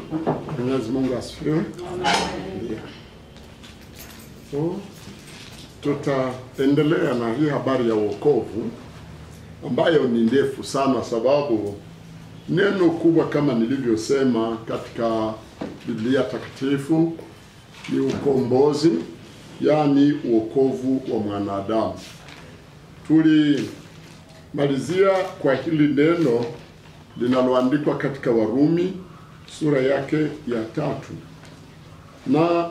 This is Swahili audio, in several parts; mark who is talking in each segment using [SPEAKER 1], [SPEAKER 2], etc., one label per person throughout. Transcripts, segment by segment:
[SPEAKER 1] Mwenyezi Mungu asifiwe. Ndiyo. So, tutaendelea na hii habari ya wokovu ambayo ni ndefu sana, sababu neno kubwa kama nilivyosema katika Biblia takatifu ni ukombozi, yaani uokovu wa mwanadamu. Tulimalizia kwa hili neno linaloandikwa katika Warumi sura yake ya tatu na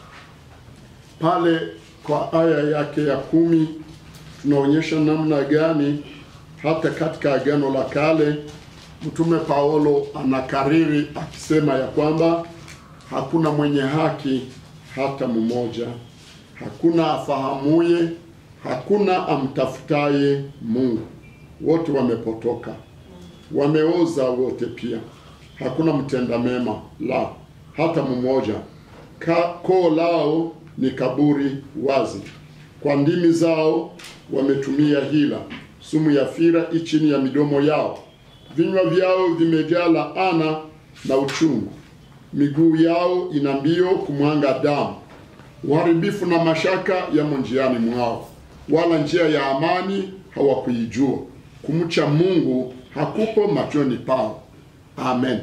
[SPEAKER 1] pale kwa aya yake ya kumi tunaonyesha namna gani hata katika Agano la Kale Mtume Paulo anakariri akisema ya kwamba hakuna mwenye haki hata mmoja, hakuna afahamuye, hakuna amtafutaye Mungu. Wote wamepotoka, wameoza wote pia, hakuna mtenda mema, la hata mmoja. Ka- Koo lao ni kaburi wazi, kwa ndimi zao wametumia hila, sumu ya fira i chini ya midomo yao, vinywa vyao vimejaa laana na uchungu, miguu yao ina mbio kumwanga damu, uharibifu na mashaka yamo njiani mwao, wala njia ya amani hawakuijua, kumcha Mungu hakupo machoni pao. Amen.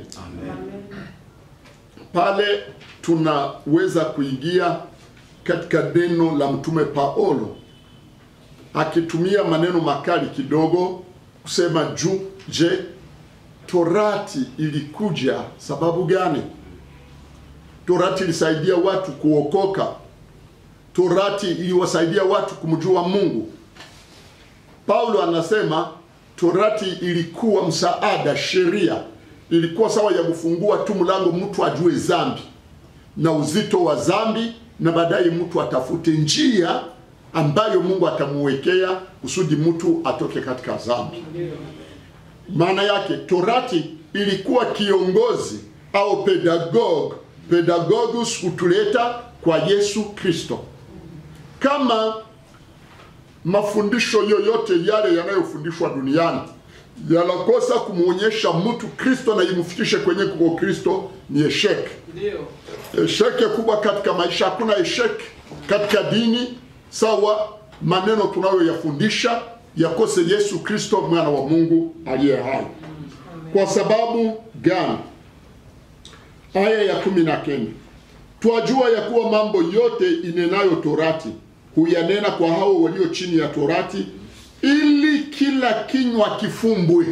[SPEAKER 1] Pale tunaweza kuingia katika neno la mtume Paulo akitumia maneno makali kidogo kusema juu, je, torati ilikuja sababu gani? Torati ilisaidia watu kuokoka. Torati iliwasaidia watu kumjua Mungu. Paulo anasema torati ilikuwa msaada, sheria ilikuwa sawa ya kufungua tu mlango mtu ajue dhambi na uzito wa dhambi, na baadaye mtu atafute njia ambayo Mungu atamuwekea kusudi mtu atoke katika dhambi. Maana yake torati ilikuwa kiongozi au pedagog, pedagogus kutuleta kwa Yesu Kristo. Kama mafundisho yoyote yale yanayofundishwa duniani yanakosa kumwonyesha mtu Kristo na imfikishe kwenye kuko Kristo, ni esheke.
[SPEAKER 2] Ndio.
[SPEAKER 1] Esheke kubwa katika maisha. Hakuna esheke katika dini sawa maneno tunayoyafundisha yakose Yesu Kristo mwana wa Mungu aliye hai. Kwa sababu gani? Aya ya kumi na kenda twajua ya kuwa mambo yote inenayo torati huyanena kwa hao walio chini ya torati, ili kila kinywa kifumbwe.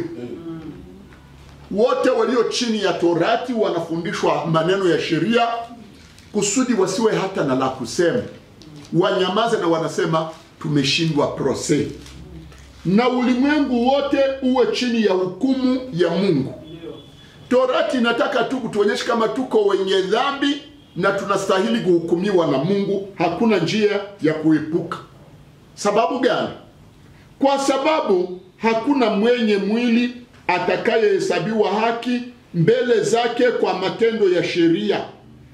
[SPEAKER 1] Wote walio chini ya torati wanafundishwa maneno ya sheria kusudi wasiwe hata na la kusema, wanyamaze na wanasema tumeshindwa prose, na ulimwengu wote uwe chini ya hukumu ya Mungu. Torati inataka tu kutuonyesha kama tuko wenye dhambi na tunastahili kuhukumiwa na Mungu, hakuna njia ya kuepuka. Sababu gani? Kwa sababu hakuna mwenye mwili atakayehesabiwa haki mbele zake kwa matendo ya sheria.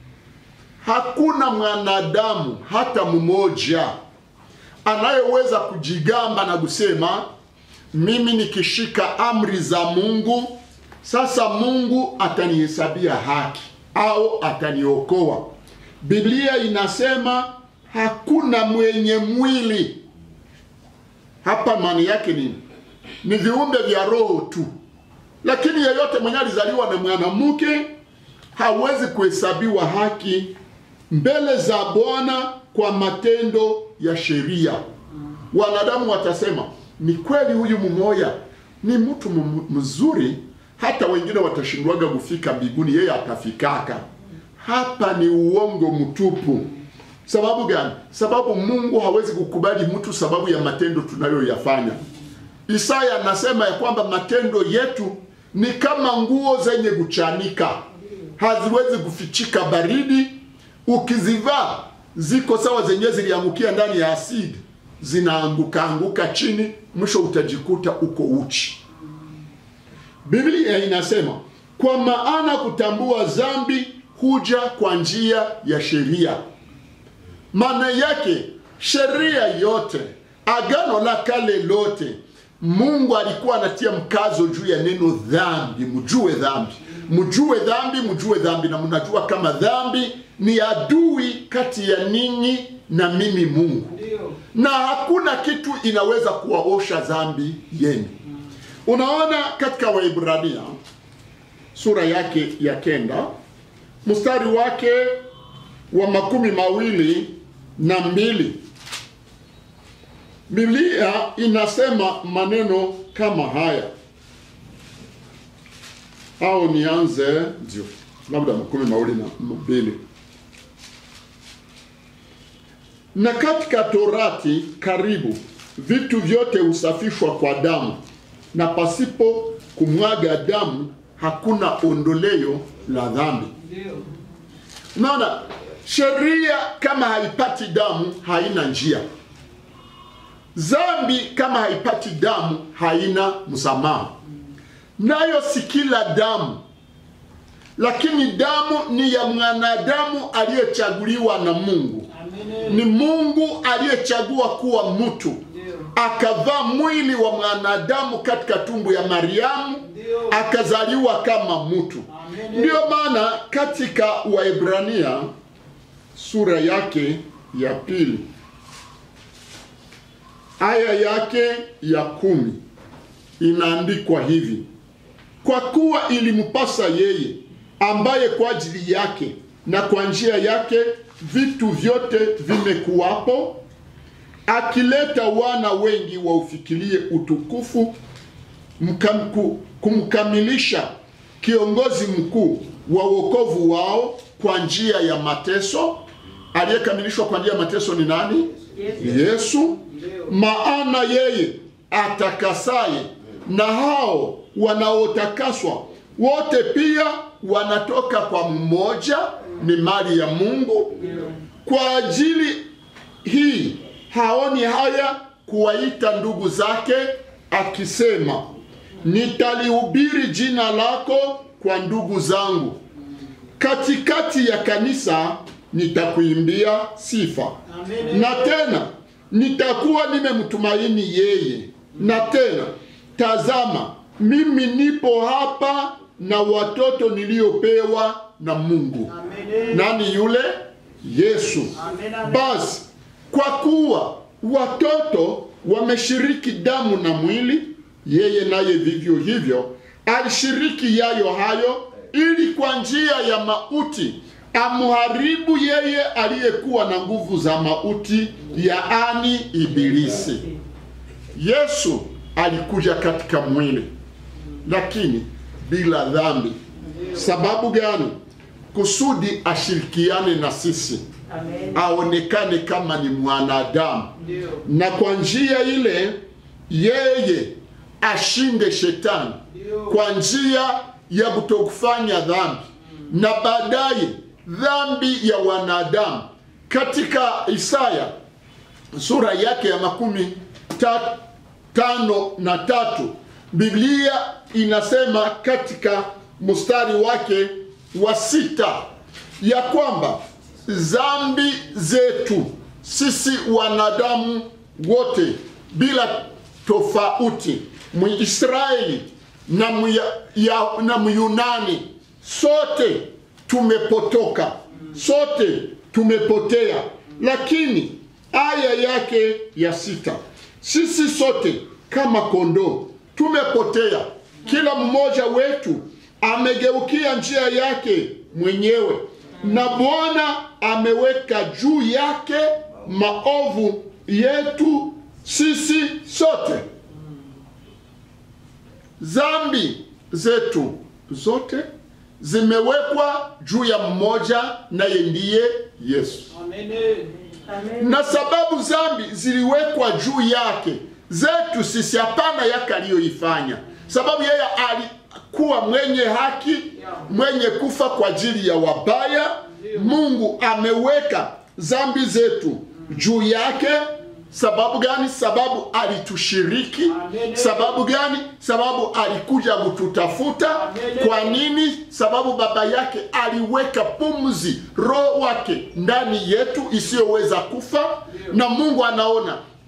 [SPEAKER 1] Hakuna mwanadamu hata mmoja anayeweza kujigamba na kusema mimi nikishika amri za Mungu sasa Mungu atanihesabia haki au ataniokoa. Biblia inasema hakuna mwenye mwili. Hapa maana yake nini? Ni viumbe vya roho tu, lakini yeyote mwenye alizaliwa na mwanamke hawezi kuhesabiwa haki mbele za Bwana kwa matendo ya sheria. Wanadamu watasema ni kweli, huyu mmoja ni mtu m- mzuri, hata wengine watashindwaga kufika mbinguni, yeye atafikaka. Hapa ni uongo mtupu. Sababu gani? Sababu Mungu hawezi kukubali mtu sababu ya matendo tunayoyafanya. Isaya anasema ya kwamba matendo yetu ni kama nguo zenye kuchanika, haziwezi kufichika baridi. Ukizivaa ziko sawa, zenyewe ziliangukia ndani ya asidi, zinaanguka anguka chini, mwisho utajikuta uko uchi. Biblia inasema kwa maana kutambua dhambi huja kwa njia ya sheria. Maana yake sheria yote, agano la kale lote, Mungu alikuwa anatia mkazo juu ya neno dhambi, mjue dhambi. mjue dhambi, mjue dhambi, na mnajua kama dhambi ni adui kati ya ninyi na mimi Mungu,
[SPEAKER 2] Ndio.
[SPEAKER 1] na hakuna kitu inaweza kuwaosha dhambi yenu. Unaona katika Waibrania sura yake ya kenda mstari wake wa makumi mawili na mbili Biblia inasema maneno kama haya, au nianze ndio labda makumi mawili na mbili na katika Torati karibu vitu vyote husafishwa kwa damu, na pasipo kumwaga damu hakuna ondoleo la dhambi.
[SPEAKER 2] Ndio.
[SPEAKER 1] Unaona, sheria kama haipati damu haina njia. Dhambi kama haipati damu haina msamaha. Nayo si kila damu, lakini damu ni ya mwanadamu aliyechaguliwa na Mungu.
[SPEAKER 2] Amen.
[SPEAKER 1] Ni Mungu aliyechagua kuwa mtu,
[SPEAKER 2] Ndio.
[SPEAKER 1] akavaa mwili wa mwanadamu katika tumbo ya Mariamu,
[SPEAKER 2] Ndio.
[SPEAKER 1] akazaliwa kama mtu.
[SPEAKER 2] Amen.
[SPEAKER 1] Ndiyo maana katika Waebrania sura yake ya pili aya yake ya kumi inaandikwa hivi: kwa kuwa ilimpasa yeye ambaye kwa ajili yake na kwa njia yake vitu vyote vimekuwapo, akileta wana wengi waufikirie utukufu mkamku, kumkamilisha kiongozi mkuu wa wokovu wao kwa njia ya mateso. Aliyekamilishwa kwa njia ya mateso ni nani? Ni Yesu.
[SPEAKER 2] Ndio.
[SPEAKER 1] Maana yeye atakasaye na hao wanaotakaswa wote pia wanatoka kwa mmoja, ni mali ya Mungu.
[SPEAKER 2] Ndio.
[SPEAKER 1] Kwa ajili hii haoni haya kuwaita ndugu zake, akisema, nitalihubiri jina lako kwa ndugu zangu, katikati ya kanisa nitakuimbia sifa.
[SPEAKER 2] Amen.
[SPEAKER 1] Na tena nitakuwa nimemtumaini yeye. Na tena tazama, mimi nipo hapa na watoto niliopewa na Mungu.
[SPEAKER 2] Amen.
[SPEAKER 1] Nani yule? Yesu.
[SPEAKER 2] Amen. Amen.
[SPEAKER 1] Basi kwa kuwa watoto wameshiriki damu na mwili, yeye naye vivyo hivyo alishiriki yayo hayo, ili kwa njia ya mauti amharibu yeye aliyekuwa na nguvu za mauti, yaani Ibilisi. Yesu alikuja katika mwili, lakini bila dhambi. Sababu gani? Kusudi ashirikiane na sisi
[SPEAKER 2] Amen.
[SPEAKER 1] aonekane kama ni mwanadamu,
[SPEAKER 2] Ndio.
[SPEAKER 1] na kwa njia ile yeye ashinde shetani
[SPEAKER 2] Ndio.
[SPEAKER 1] kwa njia ya kutokufanya dhambi, na baadaye dhambi ya wanadamu. Katika Isaya sura yake ya makumi ta, tano na tatu Biblia inasema katika mstari wake wa sita ya kwamba dhambi zetu sisi wanadamu wote bila tofauti, Mwisraeli na Muya- ya- na Myunani, sote tumepotoka, sote tumepotea. Lakini aya yake ya sita, sisi sote kama kondoo tumepotea, kila mmoja wetu amegeukia njia yake mwenyewe, na Bwana ameweka juu yake maovu yetu sisi sote. Dhambi zetu zote zimewekwa juu ya mmoja, naye ndiye Yesu
[SPEAKER 2] Amen.
[SPEAKER 1] na sababu dhambi ziliwekwa juu yake zetu sisi, hapana yake aliyoifanya, sababu yeye alikuwa mwenye haki, mwenye kufa kwa ajili ya wabaya. Mungu ameweka dhambi zetu juu yake. Sababu gani? Sababu alitushiriki.
[SPEAKER 2] Amen.
[SPEAKER 1] Sababu gani? Sababu alikuja kututafuta.
[SPEAKER 2] Amen.
[SPEAKER 1] Kwa nini? Sababu baba yake aliweka pumzi, roho wake ndani yetu isiyoweza kufa, na Mungu anaona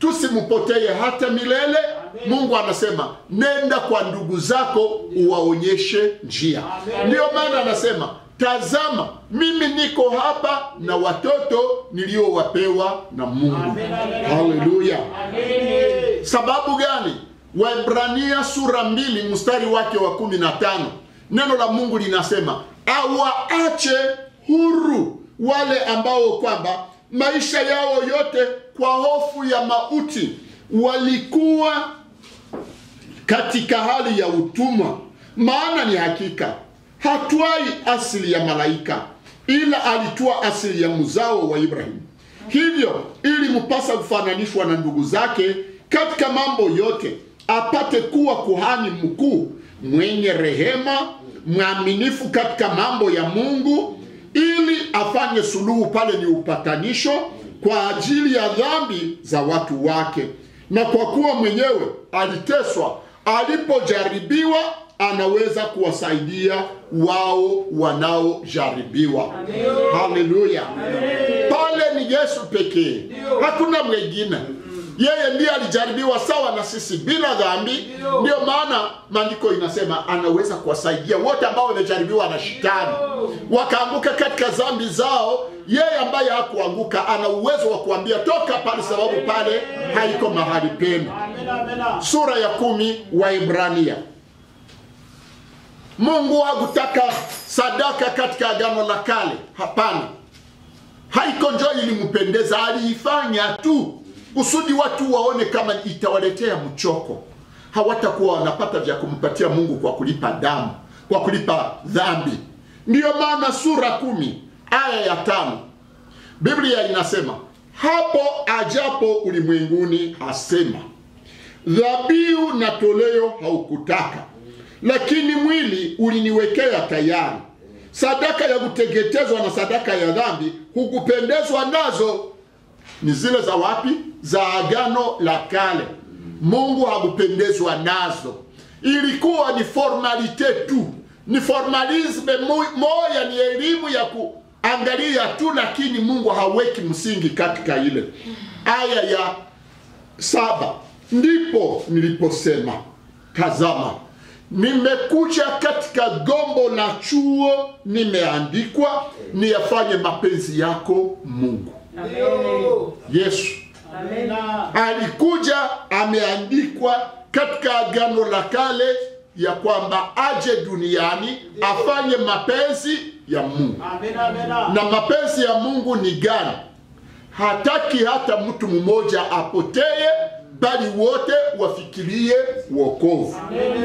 [SPEAKER 1] tusimpotee hata milele mungu anasema nenda kwa ndugu zako uwaonyeshe njia ndiyo maana anasema tazama mimi niko hapa na watoto niliowapewa na mungu haleluya sababu gani waibrania sura mbili mstari wake wa kumi na tano neno la mungu linasema awaache huru wale ambao kwamba maisha yao yote kwa hofu ya mauti walikuwa katika hali ya utumwa maana ni hakika hatwai asili ya malaika ila alitoa asili ya mzao wa ibrahimu hivyo ili mpasa kufananishwa na ndugu zake katika mambo yote apate kuwa kuhani mkuu mwenye rehema mwaminifu katika mambo ya mungu ili afanye suluhu pale ni upatanisho kwa ajili ya dhambi za watu wake na kwa kuwa mwenyewe aliteswa alipojaribiwa anaweza kuwasaidia wao wanaojaribiwa haleluya pale ni yesu pekee hakuna mwengine yeye ndiye alijaribiwa sawa na sisi bila dhambi ndio maana maandiko inasema anaweza kuwasaidia wote ambao wamejaribiwa na shetani wakaanguka katika dhambi zao yeye ambaye hakuanguka ana uwezo wa kuambia toka pale sababu pale haiko mahali penu sura ya kumi wa ibrania mungu hakutaka sadaka katika agano la kale hapana haiko njo ilimpendeza aliifanya tu kusudi watu waone kama itawaletea mchoko hawatakuwa wanapata vya kumpatia mungu kwa kulipa damu kwa kulipa dhambi ndiyo maana sura kumi aya ya tano biblia inasema hapo ajapo ulimwenguni asema dhabihu na toleo haukutaka lakini mwili uliniwekea tayari sadaka ya kuteketezwa na sadaka ya dhambi hukupendezwa nazo ni zile za wapi za agano la kale mungu hakupendezwa nazo ilikuwa ni formalite tu ni formalisme mu- moya ni elimu ya kuangalia tu lakini mungu haweki msingi katika ile aya ya saba ndipo niliposema tazama nimekuja katika gombo la chuo nimeandikwa niyafanye mapenzi yako mungu yesu alikuja ameandikwa katika agano la kale ya kwamba aje duniani afanye mapenzi ya mungu na mapenzi ya mungu ni gani hataki hata mtu mmoja apotee bali wote wafikirie wokovu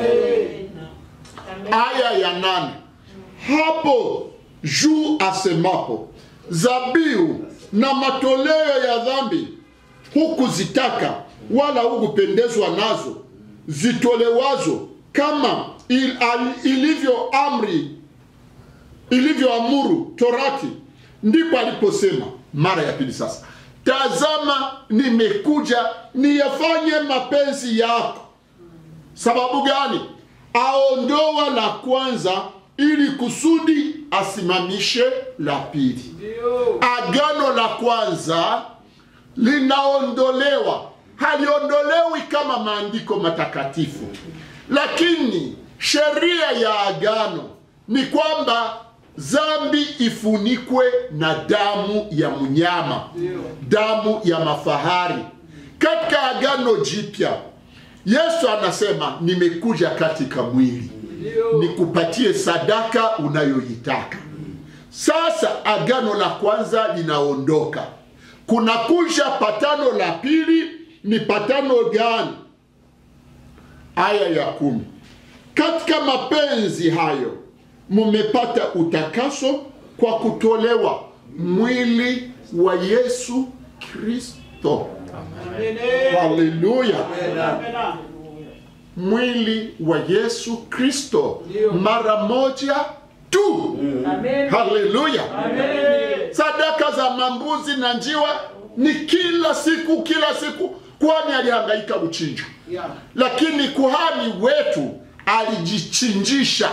[SPEAKER 1] aya ya nane hapo juu asemapo zabihu na matoleo ya dhambi hukuzitaka wala hukupendezwa nazo zitolewazo kama il, al, ilivyo amri ilivyoamuru torati ndipo aliposema mara ya pili sasa tazama nimekuja niyafanye mapenzi yako sababu gani aondoa la kwanza ili kusudi asimamishe la pili agano la kwanza linaondolewa haliondolewi kama maandiko matakatifu lakini sheria ya agano ni kwamba zambi ifunikwe na damu ya mnyama damu ya mafahari katika agano jipya yesu anasema nimekuja katika mwili nikupatie sadaka unayoitaka sasa agano la kwanza linaondoka kunakuja patano la pili ni patano gani aya ya kumi katika mapenzi hayo mumepata utakaso kwa kutolewa mwili wa yesu kristo haleluya mwili wa yesu kristo mara moja tu haleluya sadaka za mambuzi na njiwa ni kila siku kila siku kwani alihangaika kuchinjwa lakini kuhani wetu alijichinjisha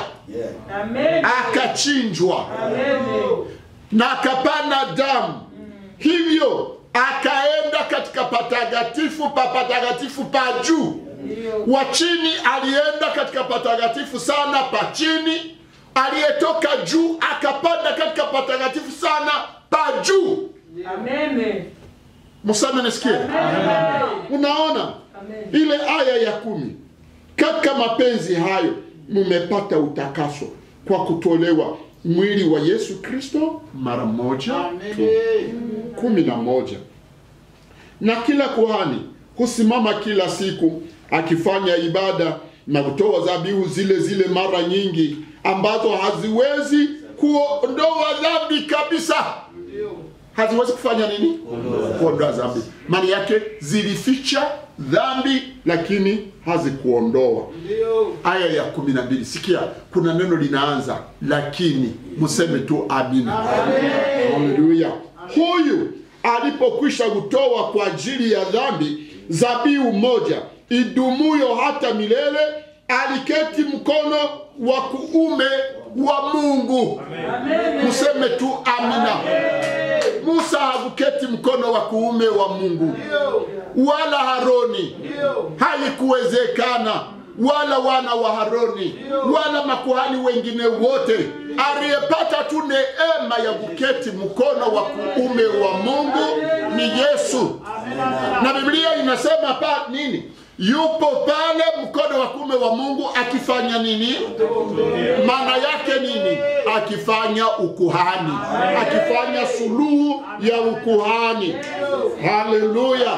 [SPEAKER 1] akachinjwa na akapana damu hivyo akaenda katika patakatifu pa patakatifu pa juu wa chini alienda katika patakatifu sana pa chini aliyetoka juu akapanda katika patakatifu sana pa juu
[SPEAKER 2] Amen.
[SPEAKER 1] msame nisikie unaona ile aya ya kumi katika mapenzi hayo mmepata utakaso kwa kutolewa mwili wa yesu kristo mara moja tu kumi na moja na kila kuhani husimama kila siku akifanya ibada na kutoa dhabihu zile zile mara nyingi ambazo haziwezi kuondoa dhambi kabisa haziwezi kufanya nini kuondoa dhambi maana yake zilificha dhambi lakini hazikuondoa aya ya kumi na mbili sikia kuna neno linaanza lakini museme tu amina haleluya huyu alipokwisha kutoa kwa ajili ya dhambi zabihu moja idumuyo hata milele aliketi mkono wa kuume wa mungu museme tu amina musa hakuketi mkono wa kuume wa mungu wala haroni haikuwezekana wala wana wa haroni wala makuhani wengine wote aliyepata tu neema ya kuketi mkono wa kuume wa mungu ni yesu na biblia inasema pa nini yupo pale mkono wa kuume wa mungu akifanya nini maana yake nini akifanya ukuhani akifanya suluhu ya ukuhani haleluya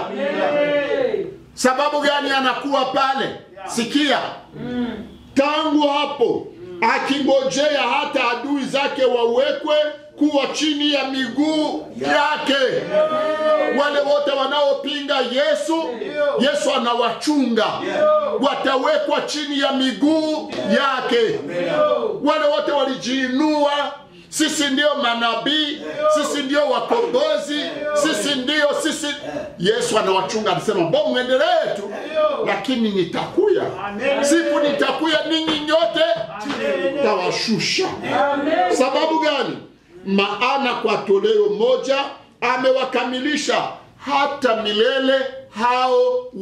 [SPEAKER 1] sababu gani anakuwa pale sikia tangu hapo akingojea hata adui zake wawekwe kuwa chini ya miguu yake wale wote wanaopinga yesu yesu anawachunga watawekwa chini ya miguu yake wale wote walijiinua sisi ndio manabii sisi ndio wakombozi sisi ndio sisi yesu anawachunga anasema bo mwendelee tu lakini nitakuya siku nitakuya ninyi nyote tawashusha sababu gani maana kwa toleo moja amewakamilisha hata milele hao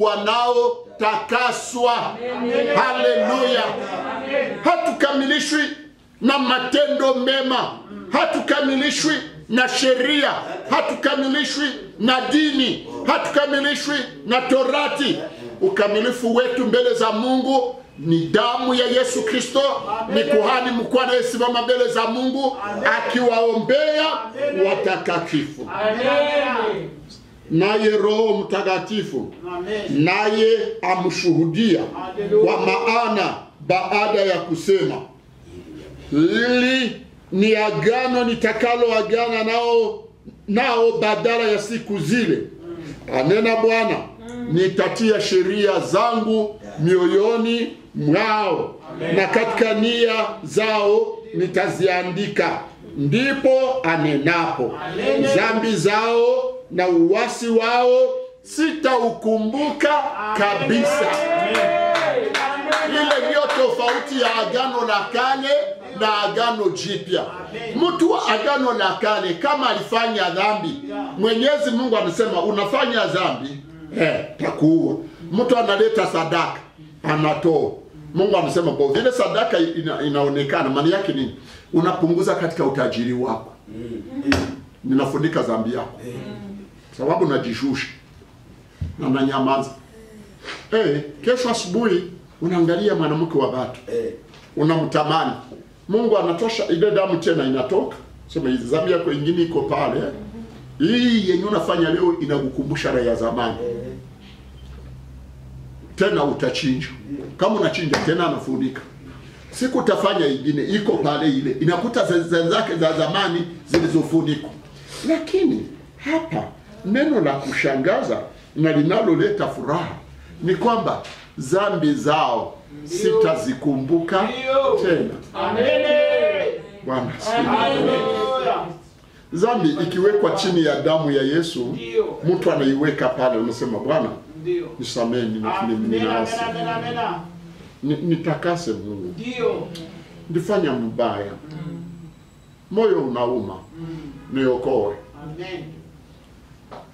[SPEAKER 1] wanaotakaswa haleluya hatukamilishwi na matendo mema hatukamilishwi na sheria hatukamilishwi na dini hatukamilishwi na torati ukamilifu wetu mbele za mungu ni damu ya yesu kristo ni kuhani mkuu anayesimama mbele za mungu akiwaombea watakatifu naye roho mtakatifu naye amshuhudia kwa maana baada ya kusema hili ni agano nitakaloagana nao nao badala ya siku zile anena bwana nitatia sheria zangu mioyoni mwao na katika nia zao nitaziandika ndipo anenapo zambi zao na uwasi wao sitaukumbuka kabisa ile ndiyo tofauti ya agano la kale na agano jipya mtu wa agano la kale kama alifanya dhambi mwenyezi mungu anasema unafanya dhambi eh, takuua mtu analeta sadaka anatoa mungu anasema kwa vile sadaka ina, inaonekana maana yake nini unapunguza katika utajiri wako ninafunika dhambi yako sababu najishusha na nanyamaza hey, kesho asubuhi unaangalia mwanamke wa watu unamtamani mungu anatosha ile damu tena inatoka sema hizi dhambi yako ingine iko pale hii yenye unafanya leo inakukumbusha raha ya zamani tena utachinja kama unachinja tena anafunika siku utafanya ingine iko pale ile inakuta za zake za zamani zilizofunikwa lakini hapa neno la kushangaza na linaloleta furaha ni kwamba zambi zao sitazikumbuka tena bwana asifiwe. zambi ikiwekwa chini ya damu ya yesu mtu anaiweka pale unasema bwana nisamee ninaasi Ni- nitakase mungu ndifanya mbaya moyo unauma niokoe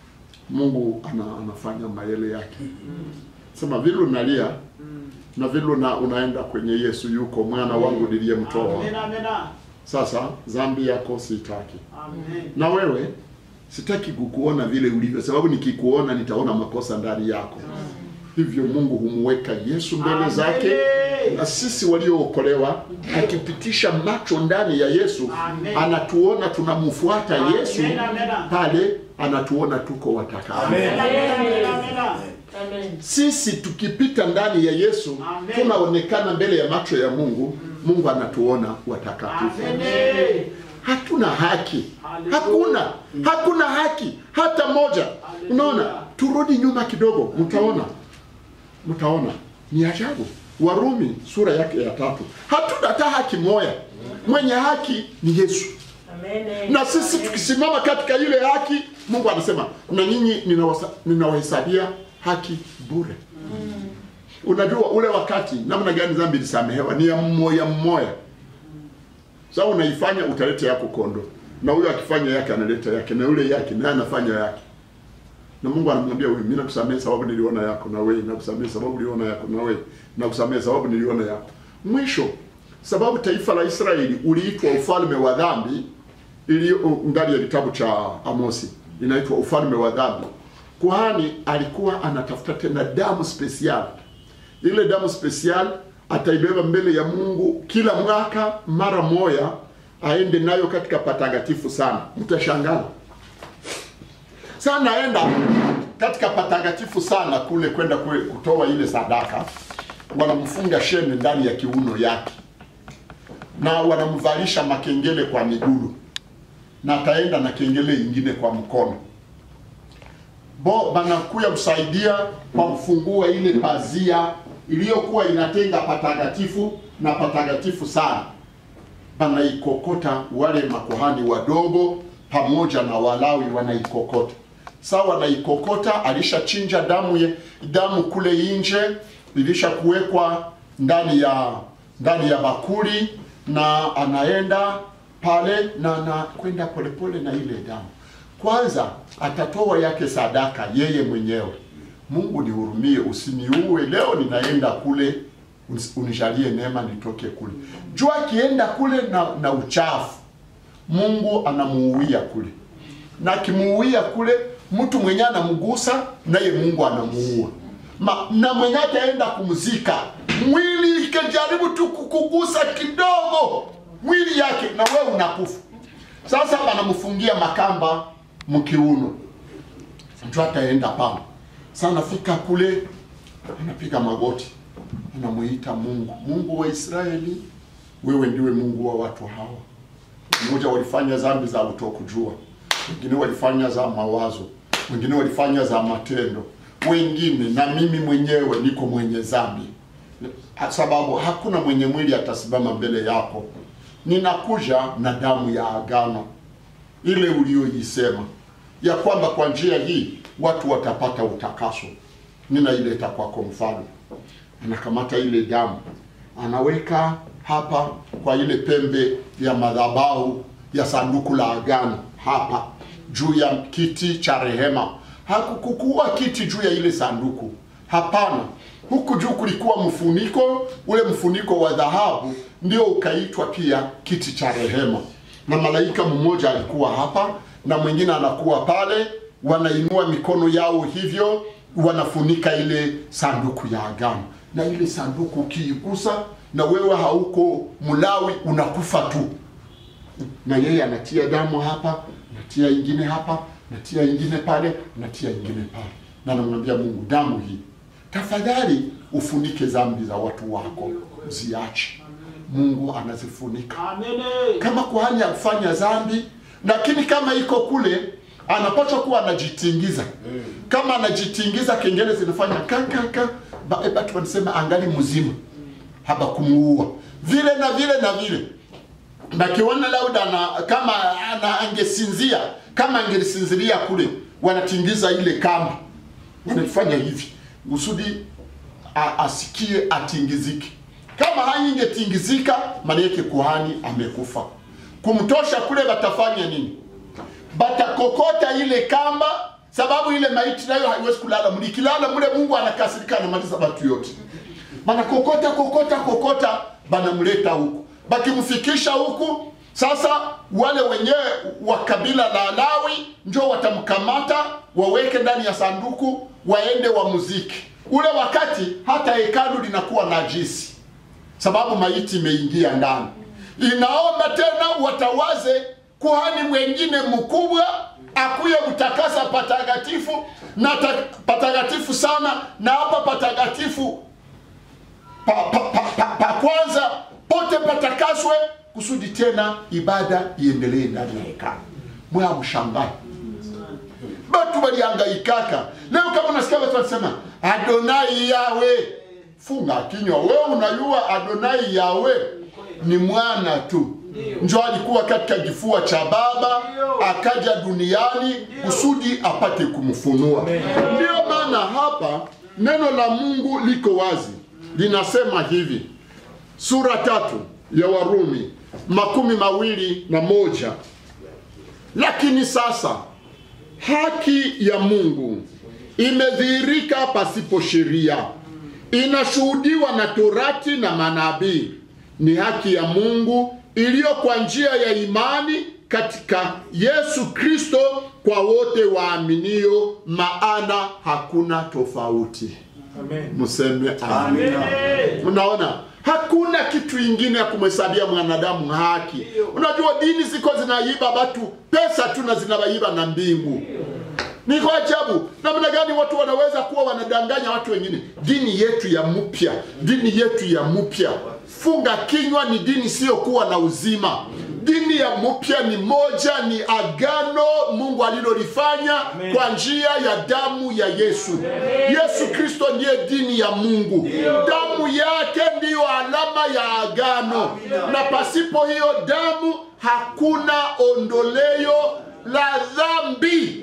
[SPEAKER 1] Mungu ana, anafanya maele yake. Sema vile unalia na vile una, unaenda kwenye Yesu yuko mwana wangu niliyemtoa.
[SPEAKER 2] Amen, amen,
[SPEAKER 1] Sasa dhambi yako sitaki,
[SPEAKER 2] amen.
[SPEAKER 1] na wewe sitaki kukuona vile ulivyo, sababu nikikuona nitaona makosa ndani yako. Hivyo Mungu humweka Yesu mbele
[SPEAKER 2] Amen.
[SPEAKER 1] zake, na sisi waliookolewa, akipitisha macho ndani ya Yesu,
[SPEAKER 2] Amen.
[SPEAKER 1] anatuona tunamfuata Yesu
[SPEAKER 2] Amen, amen.
[SPEAKER 1] pale, anatuona tuko watakatifu.
[SPEAKER 2] Amen, amen, amen, amen.
[SPEAKER 3] Amen.
[SPEAKER 1] Sisi tukipita ndani ya Yesu
[SPEAKER 2] Amen.
[SPEAKER 1] tunaonekana mbele ya macho ya Mungu. Mungu anatuona watakatifu.
[SPEAKER 2] Amen.
[SPEAKER 1] Hatuna haki,
[SPEAKER 2] Hallelujah.
[SPEAKER 1] hakuna hakuna haki hata moja.
[SPEAKER 2] Hallelujah.
[SPEAKER 1] Unaona, turudi nyuma kidogo, mtaona mtaona ni ajabu. Warumi sura yake ya tatu, hatuna hata haki moja. Mwenye haki ni Yesu,
[SPEAKER 3] Amen.
[SPEAKER 1] na sisi tukisimama katika ile haki, Mungu anasema na nyinyi ninawasa- ninawahesabia haki bure. Unajua ule wakati namna gani dhambi ilisamehewa ni ya mmoja mmoja. Sasa unaifanya utaleta yako kondo, na huyo akifanya yake analeta yake, na yule yake naye anafanya yake, na Mungu anamwambia huyu, mimi nakusamehe sababu niliona yako, na wewe nakusamehe sababu niliona yako, na wewe nakusamehe sababu niliona yako. Mwisho, sababu taifa la Israeli uliitwa ufalme wa dhambi, iliyo ndani ya kitabu cha Amosi inaitwa ufalme wa dhambi. Kuhani alikuwa anatafuta tena damu special. Ile damu special ataibeba mbele ya Mungu kila mwaka mara moja, aende nayo katika patakatifu sana. Mtashangaa sana, aenda katika patakatifu sana kule kwenda kwe- kutoa ile sadaka, wanamfunga shene ndani ya kiuno yake na wanamvalisha makengele kwa miguu na ataenda na kengele ingine kwa mkono bo banakuya msaidia kwa kufungua ile pazia iliyokuwa inatenga patakatifu na patakatifu sana banaikokota wale makuhani wadogo pamoja na walawi wanaikokota saa wanaikokota alishachinja damu ye, damu kule nje ilisha kuwekwa ndani ya ndani ya bakuli na anaenda pale na anakwenda polepole na ile damu kwanza atatoa yake sadaka yeye mwenyewe mungu nihurumie usiniue leo ninaenda kule unis- unijalie neema nitoke kule jua akienda kule na, na uchafu mungu anamuuia kule na akimuuia kule mtu mwenye anamgusa naye mungu anamuua Ma, na mwenye ataenda kumzika mwili ikajaribu tu kukugusa kidogo mwili yake na wewe unakufa sasa wanamfungia makamba mkiuno mtu ataenda pale sasa anafika kule anapiga magoti anamuita mungu mungu wa israeli wewe ndiwe mungu wa watu hawa mmoja walifanya dhambi za kutokujua wengine walifanya za mawazo wengine walifanya za matendo wengine na mimi mwenyewe niko mwenye dhambi sababu hakuna mwenye mwili atasimama mbele yako ninakuja na damu ya agano ile uliyoisema ya kwamba kwa njia hii watu watapata utakaso ninaileta kwako mfalme anakamata ile damu anaweka hapa kwa ile pembe ya madhabahu ya sanduku la agano hapa juu ya kiti cha rehema hakukukuwa kiti juu ya ile sanduku hapana huku juu kulikuwa mfuniko ule mfuniko wa dhahabu ndio ukaitwa pia kiti cha rehema na malaika mmoja alikuwa hapa na mwingine anakuwa pale wanainua mikono yao hivyo wanafunika ile sanduku ya agano na ile sanduku ukiigusa na wewe hauko mlawi unakufa tu na yeye anatia damu hapa natia ingine hapa natia ingine pale natia ingine pale na namwambia mungu damu hii tafadhali ufunike dhambi za watu wako ziache mungu anazifunika
[SPEAKER 2] Amen.
[SPEAKER 1] kama kuhani akufanya dhambi lakini kama iko kule anapaswa kuwa anajitingiza kama anajitingiza kengele zinafanya kakaka batu wanasema angali mzima haba kumuua vile na vile na vile nakiona labda na kama ana, angesinzia kama angelisinzilia kule wanatingiza ile kamba wanafanya hivi kusudi a- asikie atingizike kama haingetingizika maana yake kuhani amekufa kumtosha kule batafanya nini batakokota ile kamba sababu ile maiti nayo haiwezi kulala mle. Ikilala mle, Mungu anakasirika, anamaliza watu yote. Bana kokota kokota kokota, banamleta huku, bakimfikisha huku sasa, wale wenyewe wa kabila la Lawi njo watamkamata waweke ndani ya sanduku, waende wa muziki. Ule wakati hata hekalu linakuwa najisi, sababu maiti imeingia ndani. Inaomba tena watawaze kuhani mwengine mkubwa akuye kutakasa patakatifu na ta, patakatifu sana na hapa patakatifu pa, pa, pa, pa, pa kwanza pote patakaswe kusudi tena ibada iendelee ndani ya hekalu. Mwaya mshangae batu walihangaikaka. Leo kama unasikia watu wanasema Adonai Yawe, funga kinywa wewe. Unajua Adonai Yawe ni mwana tu, njo alikuwa katika kifua cha baba akaja duniani kusudi apate kumfunua. Ndiyo maana hapa neno la Mungu liko wazi, linasema hivi, sura tatu ya Warumi makumi mawili na moja lakini sasa haki ya Mungu imedhihirika pasipo sheria, inashuhudiwa na Torati na manabii. Ni haki ya Mungu iliyo kwa njia ya imani katika Yesu Kristo kwa wote waaminio, maana hakuna tofauti.
[SPEAKER 2] Amen.
[SPEAKER 1] Mseme amen.
[SPEAKER 2] Amen.
[SPEAKER 1] Unaona, hakuna kitu ingine ya kumhesabia mwanadamu haki. Unajua dini ziko zinaiba watu pesa tu na zinawaiba na mbingu. Ni kwa ajabu namna gani watu wanaweza kuwa wanadanganya watu wengine. Dini yetu ya mpya, dini yetu ya mpya, funga kinywa, ni dini isiyokuwa na uzima. Dini ya mpya ni moja, ni agano Mungu alilolifanya kwa njia ya damu ya Yesu. Yesu Kristo ndiye dini ya Mungu, damu yake ndiyo alama ya agano, na pasipo hiyo damu hakuna ondoleo la dhambi.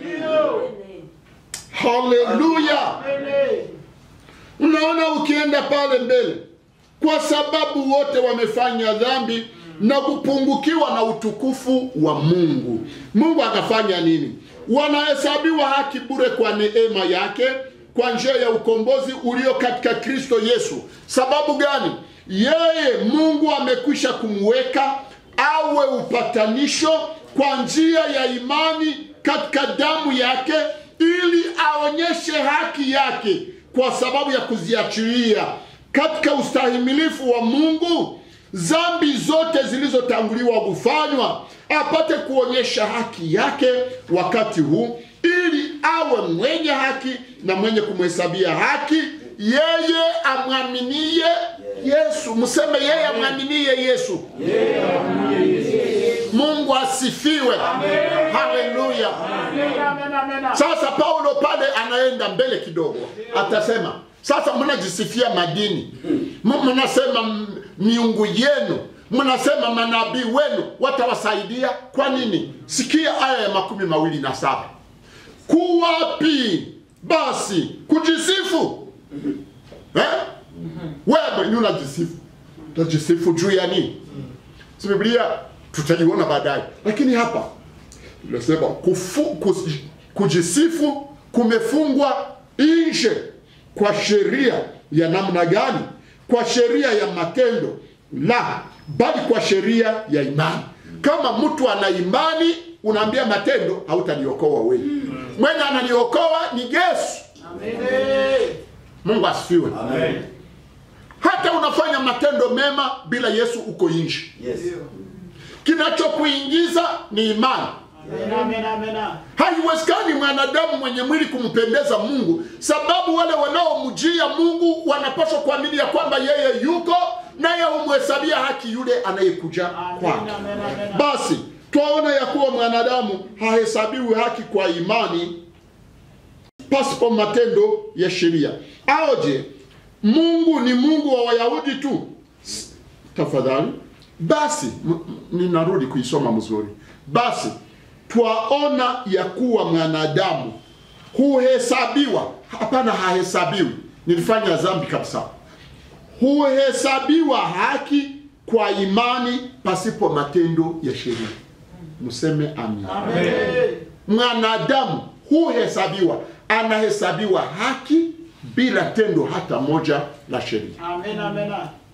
[SPEAKER 1] Haleluya! Unaona, ukienda pale mbele, kwa sababu wote wamefanya dhambi na kupungukiwa na utukufu wa Mungu. Mungu akafanya nini? Wanahesabiwa haki bure kwa neema yake kwa njia ya ukombozi ulio katika Kristo Yesu. Sababu gani? Yeye Mungu amekwisha kumweka awe upatanisho kwa njia ya imani katika damu yake ili aonyeshe haki yake kwa sababu ya kuziachilia katika ustahimilifu wa Mungu zambi zote zilizotanguliwa kufanywa, apate kuonyesha haki yake wakati huu, ili awe mwenye haki na mwenye kumhesabia haki yeye amwaminie Yesu. Mseme yeye amwaminie Yesu. Mungu asifiwe, haleluya.
[SPEAKER 2] Amen. Amen.
[SPEAKER 1] Sasa Paulo pale anaenda mbele kidogo, atasema sasa, mnajisifia madini, M- mnasema m- miungu yenu, mnasema manabii wenu watawasaidia. Kwa nini? Sikia aya ya makumi mawili na saba kuwapi basi kujisifu eh? Wewe ni unajisifu, utajisifu juu ya nini? Si Biblia tutaiona baadaye, lakini hapa Nasema kufu, kus, kujisifu kumefungwa nje kwa sheria ya namna gani? Kwa sheria ya matendo? La, bali kwa sheria ya imani. Kama mtu ana imani, unaambia matendo, hautaniokoa wewe. Mwenye ananiokoa ni Yesu. Mungu asifiwe.
[SPEAKER 2] Amen.
[SPEAKER 1] Hata unafanya matendo mema bila Yesu, uko nje.
[SPEAKER 3] Yes.
[SPEAKER 1] Kinachokuingiza ni imani.
[SPEAKER 2] Amen. Amen.
[SPEAKER 1] Haiwezekani mwanadamu mwenye mwili kumpendeza Mungu, sababu wale wanaomjia Mungu wanapaswa kuamini ya kwamba yeye yuko naye humhesabia haki yule anayekuja kwake.
[SPEAKER 2] Amen. Amen.
[SPEAKER 1] Basi twaona ya kuwa mwanadamu hahesabiwi haki kwa imani pasipo matendo ya sheria. Aoje, Mungu ni Mungu wa Wayahudi tu? S- Tafadhali basi, m- m- ninarudi kuisoma mzuri. Basi twaona ya kuwa mwanadamu huhesabiwa, hapana, hahesabiwi, nilifanya dhambi kabisa, huhesabiwa haki kwa imani pasipo matendo ya sheria. Mseme amina.
[SPEAKER 2] Amen.
[SPEAKER 1] Mwanadamu huhesabiwa anahesabiwa haki bila tendo hata moja la sheria
[SPEAKER 2] Amen, amen.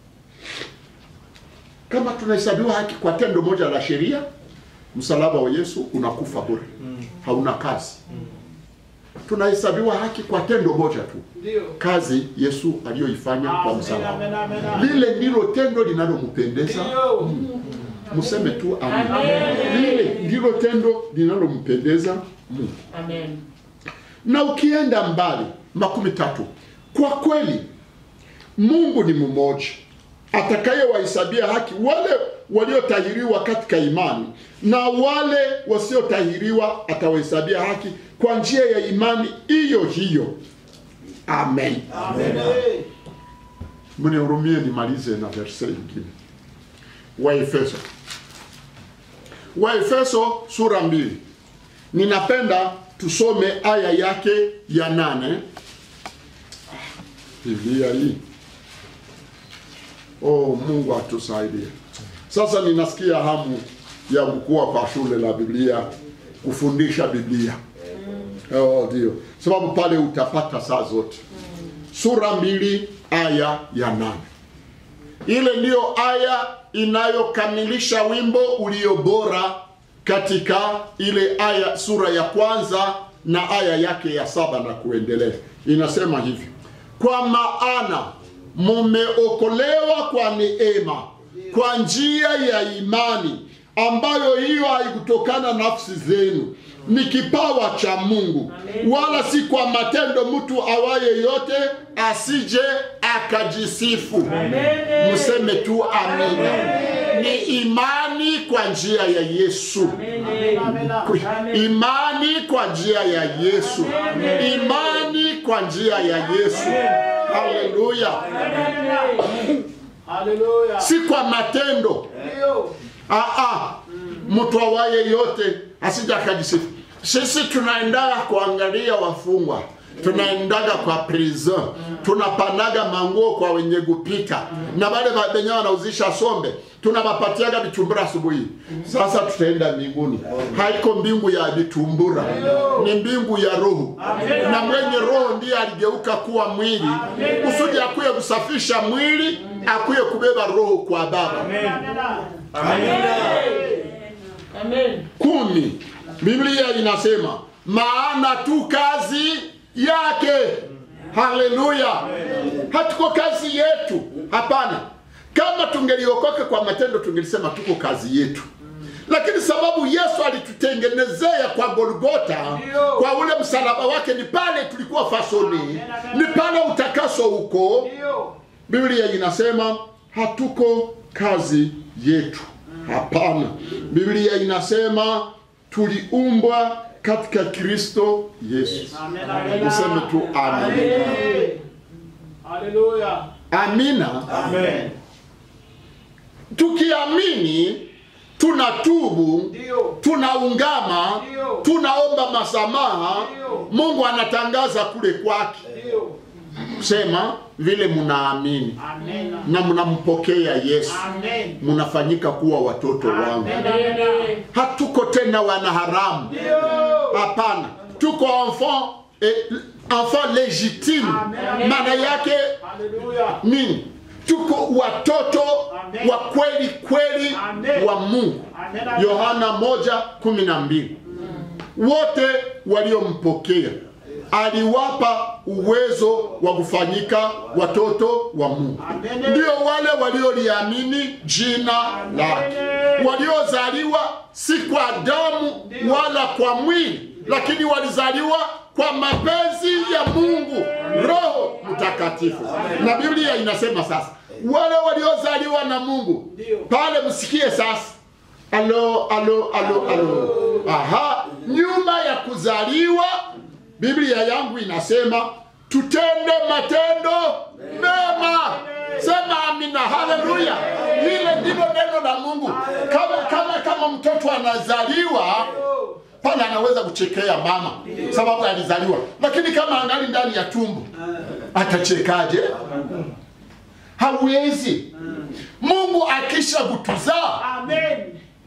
[SPEAKER 1] kama tunahesabiwa haki kwa tendo moja la sheria msalaba wa yesu unakufa bure hauna kazi tunahesabiwa haki kwa tendo moja tu
[SPEAKER 2] Ndio.
[SPEAKER 1] kazi yesu aliyoifanya kwa
[SPEAKER 2] Amen,
[SPEAKER 1] msalaba
[SPEAKER 2] amen, amen.
[SPEAKER 1] lile ndilo tendo linalompendeza
[SPEAKER 2] Ndio.
[SPEAKER 1] mseme tu amen.
[SPEAKER 3] Amen.
[SPEAKER 1] lile ndilo tendo linalompendeza mungu
[SPEAKER 3] Amen.
[SPEAKER 1] na ukienda mbali makumi tatu kwa kweli mungu ni mmoja atakayewahesabia haki wale waliotahiriwa katika imani na wale wasiotahiriwa atawahesabia haki kwa njia ya imani hiyo hiyo amen
[SPEAKER 2] Amen.
[SPEAKER 1] mnihurumie nimalize na verse ingine waefeso waefeso sura mbili ninapenda tusome aya yake ya nane biblia hii oh mungu atusaidie sasa ninasikia hamu ya kukua kwa shule la biblia kufundisha biblia oh, ndio sababu pale utapata saa zote sura mbili aya ya nane ile ndiyo aya inayokamilisha wimbo ulio bora katika ile aya sura ya kwanza na aya yake ya saba na kuendelea inasema hivi kwa maana mumeokolewa kwa neema kwa njia ya imani ambayo hiyo haikutokana nafsi zenu ni kipawa cha mungu wala si kwa matendo mtu awaye yote asije akajisifu mseme tu amina ni imani kwa njia ya yesu imani kwa njia ya yesu imani kwa njia ya yesu haleluya
[SPEAKER 2] Hallelujah.
[SPEAKER 1] si kwa matendo
[SPEAKER 2] Ndio.
[SPEAKER 1] Aa, mtu awaye yote asija akajisifu. Sisi tunaendaga kuangalia wafungwa, tunaendaga kwa prison, tunapanaga manguo kwa wenye kupita na wale wenye wanauzisha sombe tunawapatiaga vitumbura asubuhi. Sasa tutaenda mbinguni, haiko mbingu ya vitumbura, ni mbingu ya roho, na mwenye roho ndiye aligeuka kuwa mwili kusudi akuye kusafisha mwili, akuye kubeba roho kwa Baba.
[SPEAKER 3] Amen.
[SPEAKER 1] kumi biblia inasema maana tu kazi yake haleluya hatuko kazi yetu hapana kama tungeliokoka kwa matendo tungelisema tuko kazi yetu lakini sababu yesu alitutengenezea kwa golgota kwa ule msalaba wake ni pale tulikuwa fasoni ni pale utakaso huko
[SPEAKER 2] Ndio.
[SPEAKER 1] biblia inasema hatuko kazi yetu hapana biblia inasema tuliumbwa katika kristo yesu
[SPEAKER 2] Amen, amen.
[SPEAKER 1] useme tu amen
[SPEAKER 2] Hallelujah.
[SPEAKER 1] amina
[SPEAKER 2] Amen.
[SPEAKER 1] tukiamini tunatubu
[SPEAKER 2] Ndio.
[SPEAKER 1] tunaungama
[SPEAKER 2] Ndio.
[SPEAKER 1] tunaomba masamaha
[SPEAKER 2] Ndio.
[SPEAKER 1] mungu anatangaza kule kwake
[SPEAKER 2] Ndio.
[SPEAKER 1] sema vile mnaamini
[SPEAKER 2] Amen.
[SPEAKER 1] na mnampokea yesu
[SPEAKER 2] Amen.
[SPEAKER 1] mnafanyika kuwa watoto wangu
[SPEAKER 3] Amen.
[SPEAKER 1] hatuko tena wanaharamu
[SPEAKER 2] Ndio.
[SPEAKER 1] hapana tuko enfant eh, enfant legitime
[SPEAKER 2] Amen.
[SPEAKER 1] maana yake
[SPEAKER 2] Hallelujah.
[SPEAKER 1] nini tuko watoto
[SPEAKER 2] Amen.
[SPEAKER 1] wa kweli kweli
[SPEAKER 2] Amen.
[SPEAKER 1] wa mungu
[SPEAKER 2] Amen.
[SPEAKER 1] yohana moja kumi na mbili wote waliompokea aliwapa uwezo wa kufanyika watoto wa mungu
[SPEAKER 2] Amen.
[SPEAKER 1] ndio wale walioliamini jina lake
[SPEAKER 2] Amen.
[SPEAKER 1] waliozaliwa si kwa damu
[SPEAKER 2] Ndio.
[SPEAKER 1] wala kwa mwili lakini walizaliwa kwa mapenzi ya mungu roho mtakatifu na biblia inasema sasa wale waliozaliwa na mungu
[SPEAKER 2] Ndio.
[SPEAKER 1] pale msikie sasa alo alo alo alo aha nyuma ya kuzaliwa biblia yangu inasema tutende matendo mema sema amina haleluya lile ndilo neno la mungu kama kama kama mtoto anazaliwa pale anaweza kuchekea mama sababu alizaliwa lakini kama angali ndani ya tumbo atachekaje hawezi mungu akisha kutuzaa
[SPEAKER 2] Amen.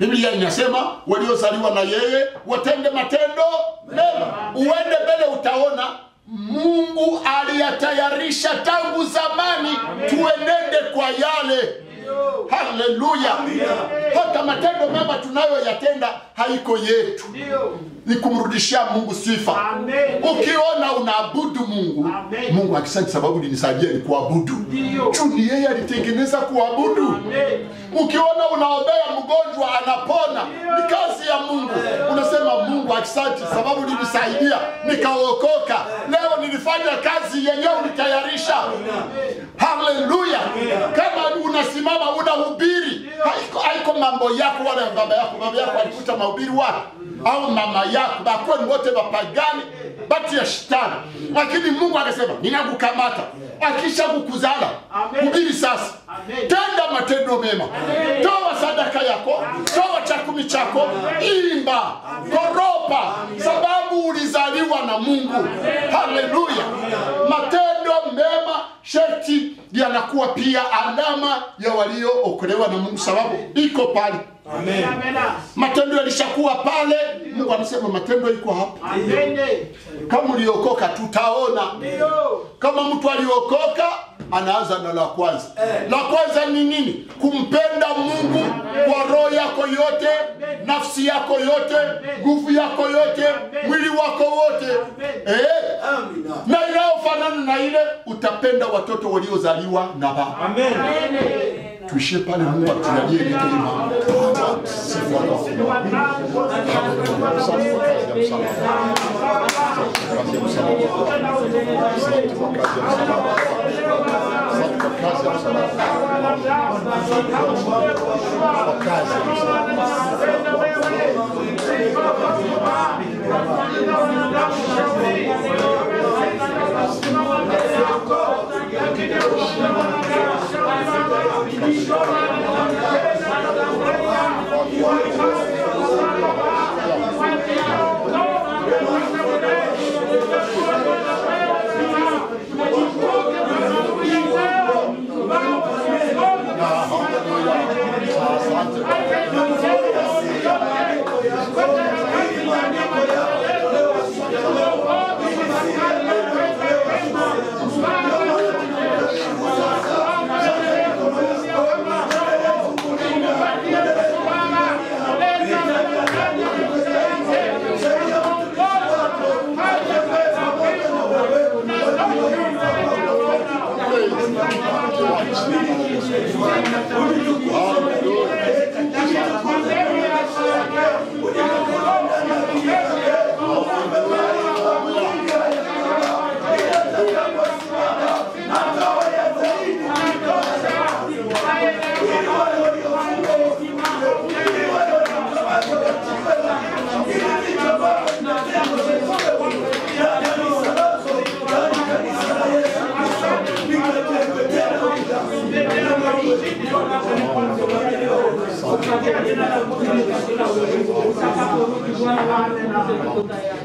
[SPEAKER 1] biblia inasema waliozaliwa na yeye watende matendo mema uende mbele utaona mungu aliyatayarisha tangu zamani tuenende kwa yale haleluya hata matendo mema tunayoyatenda haiko yetu
[SPEAKER 2] Ndio.
[SPEAKER 1] ni kumrudishia mungu sifa
[SPEAKER 2] Amen.
[SPEAKER 1] ukiona unaabudu mungu
[SPEAKER 2] Amen.
[SPEAKER 1] mungu akisante sababu linisaidia ni kuabudu
[SPEAKER 2] Ndio.
[SPEAKER 1] juu ni yeye alitengeneza kuabudu
[SPEAKER 2] Amen.
[SPEAKER 1] ukiona unaombea mgonjwa anapona ni kazi ya mungu unasema mungu asante sababu linisaidia nikaokoka leo nilifanya kazi yenyewe ulitayarisha haleluya kama unasimama unahubiri haiko, haiko mambo yako wala ya baba yako baba yako alikuta mahubiri wapi au mama yako bakuwa ni wote bapagani batu ya shetani lakini mungu akasema ninakukamata akisha kukuzala
[SPEAKER 2] Amen.
[SPEAKER 1] hubiri sasa
[SPEAKER 2] Amen.
[SPEAKER 1] tenda matendo mema toa sadaka yako toa chakumi chako imba koropa sababu ulizaliwa na mungu haleluya matendo mema sherti yanakuwa pia alama ya waliookolewa na mungu sababu iko pale
[SPEAKER 2] Amen.
[SPEAKER 1] matendo yalishakuwa pale mungu anasema matendo iko hapa
[SPEAKER 2] Amen.
[SPEAKER 1] kama uliokoka tutaona
[SPEAKER 2] Ndio.
[SPEAKER 1] kama mtu aliokoka anaanza na la kwanza la kwanza ni nini kumpenda mungu kwa roho yako yote nafsi yako yote nguvu yako yote mwili wako wote eh? na inayofanana na ile utapenda watoto waliozaliwa na baba
[SPEAKER 2] Amen.
[SPEAKER 1] tuishie pale mungu atujalie neema Sifu wako. Asante kwa kazi ya msalaba. Kazi ya msalaba. Asante kwa kazi ya msalaba. Asante kwa kazi ya msalaba. Kwa kazi ya msalaba. Asante.
[SPEAKER 3] Amen.